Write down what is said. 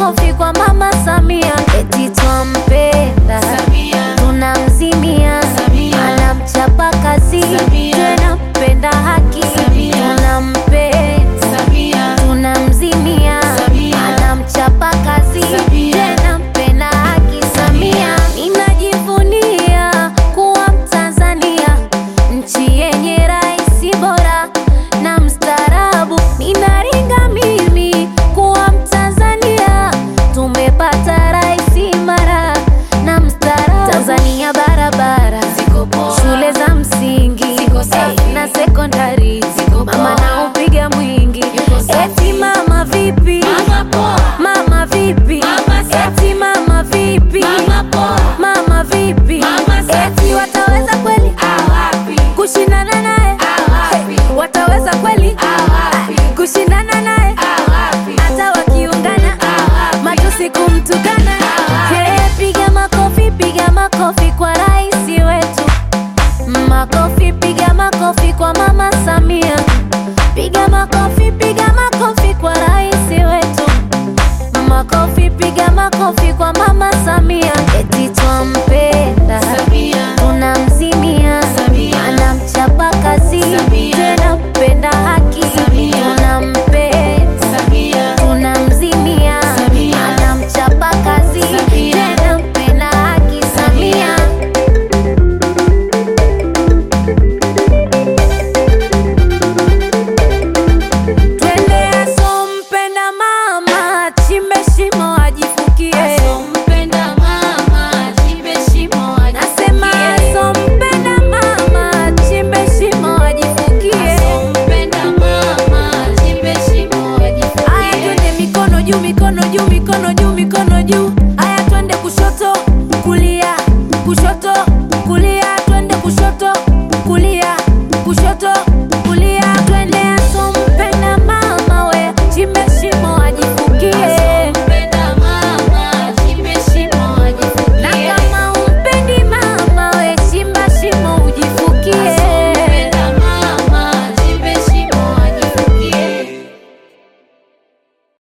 makofi kwa mama Samia, eti twampenda, tunamzimia, anamchapa kazi, tena mpenda haki, tunampenda, tunamzimia, anamchapa kazi, tena mpenda haki. Samia, ninajivunia kuwa Mtanzania, nchi yenye rais bora na mstaarabu. Ninaringa mimi kuwa Mtanzania, tumepata rais imara na mstaarabu. Tanzania barabara, shule za msingi eh, na sekondari, mama na upiga mwingi, eti mama vipi, mama vipi, eti mama vipi, mama vipi, eti wataweza kweli kushindana naye, wataweza kweli kushindana naye, hata wakiungana matusi kumtukana. Hey, piga makofi, piga makofi kwa rais wetu, makofi, piga makofi kwa mama Samia, piga makofi, piga makofi kwa rais wetu, makofi, piga makofi kwa mama Samia, eti twampenda, tunamzimia, anamchapa kazi, tena mpenda haki, tunampenda, tunamzimia, anamchapa kazi, tena mpenda haki. Samia Twende asompenda mama, chimbe shimo ajifukie. Nasema asompenda mama, chimbe shimo ajifukie. Aya, twende mikono juu, mikono juu, mikono juu, mikono juu. Aya, twende kushoto, kulia, kushoto